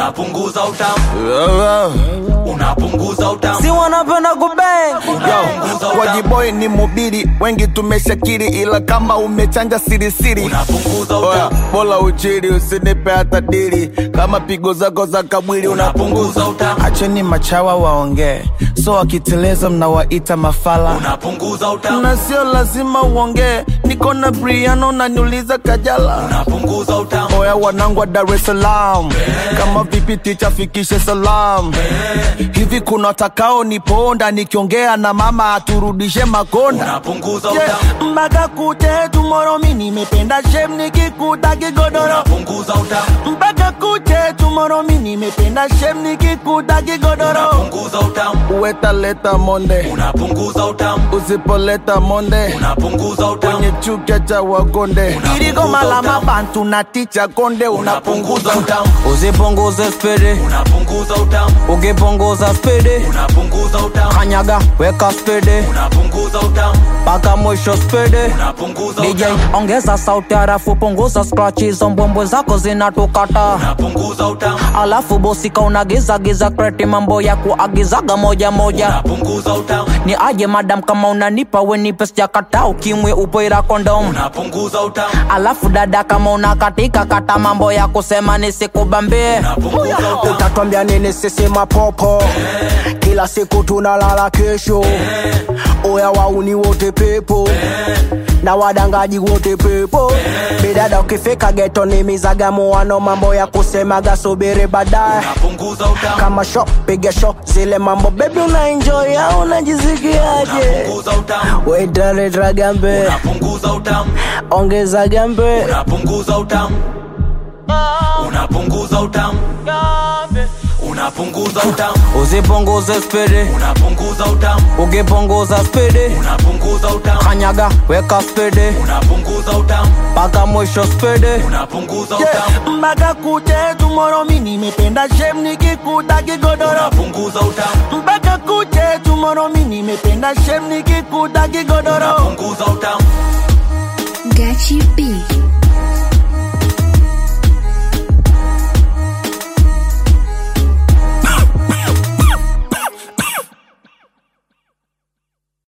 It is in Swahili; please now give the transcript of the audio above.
unapunguza utamu unapunguza utamu si wanapenda kubeng Unapunguza utamu. wajiboi ni mubiri wengi tumeshakiri ila kama umechanja sirisiri unapunguza Oya, utamu bola uchiri usinipe hata dili kama pigo zako za kamwili unapunguza utamu acheni machawa waongee so wakiteleza mnawaita mafala unapunguza utamu na sio lazima uongee niko na briano naniuliza kajala unapunguza utamu oya wanangu wa dar es salaam kama vipi ticha fikishe salam hivi kuna watakao niponda nikiongea na mama aturudishe makonda unapunguza Yeah, utamu mpaka kuche tumoro mi nimependa shem nikikuta kigodoro unapunguza utamu mpaka kuche tumoro mi nimependa shem nikikuta kigodoro unapunguza utamu uwetaleta monde unapunguza utamu usipoleta monde unapunguza utamu kwenye chuka cha wagonde Unapunguza iligoma la utamu. mabantu na ticha konde unapunguza unapunguza utamu usipunguze spidi unapunguza utamu ukipunguza spidi unapunguza utamu kanyaga weka spidi unapunguza utamu mpaka mwisho spidi unapunguza DJ utamu ongeza sauti harafu punguza scratch hizo mbwembwe zako zinatukata unapunguza utamu alafu bosika unagizagiza kreti mambo ya kuagizaga moja moja unapunguza utamu ni aje madam kama unanipa wenipe sijakata ukimwe upoira kondom unapunguza utamu alafu dada kama unakatika kata mambo ya kusema nisikubambie unapunguza utamu utatwambia nini sisi mapopo kila siku tunalala kesho oya wauni wote pepo na wadangaji wote pepo bidada ukifika geto ni mizagamuano mambo ya kusemaga subiri baadaye unapunguza utamu kama sho piga sho zile mambo bebi unaenjoy au unajisikiaje unapunguza utamu wetaleta gambe unapunguza utamu ongeza gambe unapunguza utamu unapunguza utamu unapunguza utamu usipunguze spidi unapunguza utamu ukipunguza spidi unapunguza utamu kanyaga weka spidi unapunguza utamu mpaka mwisho spidi unapunguza utamu mpaka kuche tumoro mi nimependa shem nikikuta kigodoro unapunguza utamu mpaka kuche tumoro mi nimependa shem nikikuta kigodoro unapunguza utamu Gachi B.